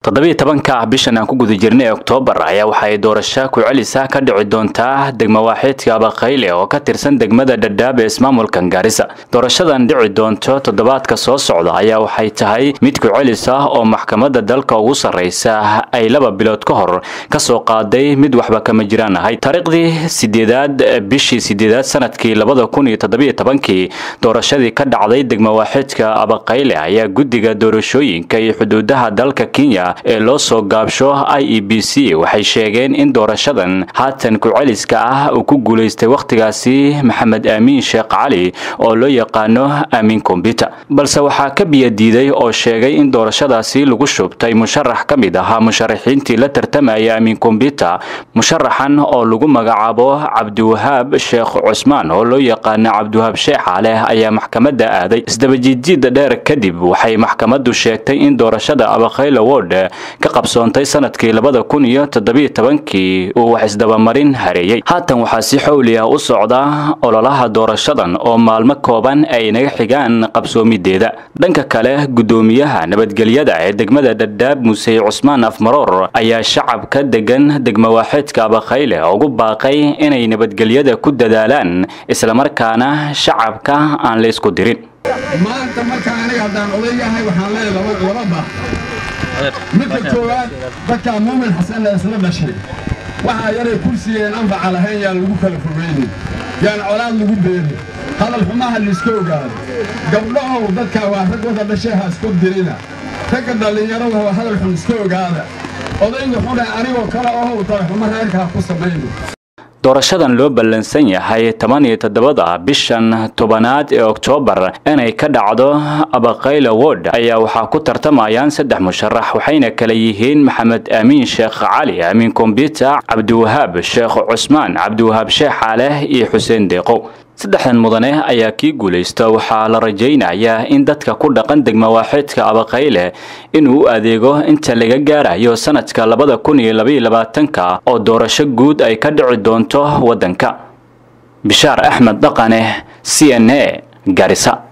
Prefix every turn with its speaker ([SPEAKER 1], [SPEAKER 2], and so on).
[SPEAKER 1] toddobiiy tobanka bishan aan ku guda jirnay oktoobar ayaa waxa ay doorasho ku-celisa ka dhici doontaa degmo waaxeedka abaqayle oo ka tirsan degmada dhadhaab ee ismaamulkan gaarisa doorashadan dhici doonto toddobaadka soo socda ayaa waxay tahay mid ku-celis ah oo maxkamadda dalka ugu sarraysa ay laba bilood ka hor ka soo qaaday mid waxba kama jiraan ahayd taariikhdii sideedaad bishii sideedaad sanadkii labada kun iyo toddobiiy tobankii doorashadii ka dhacday degmo waaxeedka abaqayle ayaa guddiga doorashooyinka iyo xuduudaha dalka kenya ee loo soo gaabsho i e b c waxay sheegeen in doorashadan haatan ku-celiska ah uu ku guulaystay wakhtigaasi maxamed aamiin sheekh cali oo loo yaqaano aamin kombyuter balse waxaa ka biyadiiday oo sheegay in doorashadaasi lagu shubtay musharax ka mid ahaa musharaxiintii la tartamaya aamin kombyuter musharaxan oo lagu magacaabo cabdiwahaab sheekh cusmaan oo loo yaqaano cabdiwahaab sheexaaleh ayaa maxkamadda aaday isdabajiidjiida dheer kadib waxay maxkamaddu sheegtay in doorashada abakayla word ka qabsoontay sanadkii labada kun iyo toddobiiy tobankii uu wax isdabamarin hareeyey haatan waxaa si xowli ah u socda ololaha doorashadan oo maalmo kooban ay naga xigaan qabsoomideeda dhanka kale guddoomiyaha nabadgelyada ee degmada dhadhaab musey cusmaan afmaroor ayaa shacabka degan degmo waaxeedka abakayle ugu baaqay inay nabadgelyada ku dadaalaan islamarkaana shacabka aan la isku dirin
[SPEAKER 2] maanta marka aniga haddaan odayahay waxaan leeyahay laba baaq midka koowaad dadkaa muumin xasanna isla dhashay waxaa yaray kursigeen anfaca lahayn yaan lagu kala fogaynin yaan colaad lagu beerin hadal xumaha laiska ogaado gabdhahow dadkaa waa rag wada dhashay ha isku dirina ragga dhallinyarada waa hadal xun iska ogaada odayga xune anigoo kale ohow dalxumo reerkaa ku samayno
[SPEAKER 1] doorashadan loo ballansan yahay toban iyo toddobada bishan tobanaad ee oktoobar inay ka dhacdo abakayla word ayaa waxaa ku tartamayaan saddex musharax waxayna kala yihiin maxamed aamiin sheekh cali aamin kombyuter cabdiwahaab sheekh cusmaan cabdiwahaab sheekh xaaleh iyo xuseen deeqow saddexdan mudane ayaa kii guulaysta waxaa la rajaynayaa in dadka ku dhaqan degmo waaxeedka abakayle inuu u adeego inta laga gaarayo sanadka labada kun iyo labaiyo labaatanka oo doorasho guud ay ka dhici doonto waddanka bishaar axmed dhaqane c n a garisa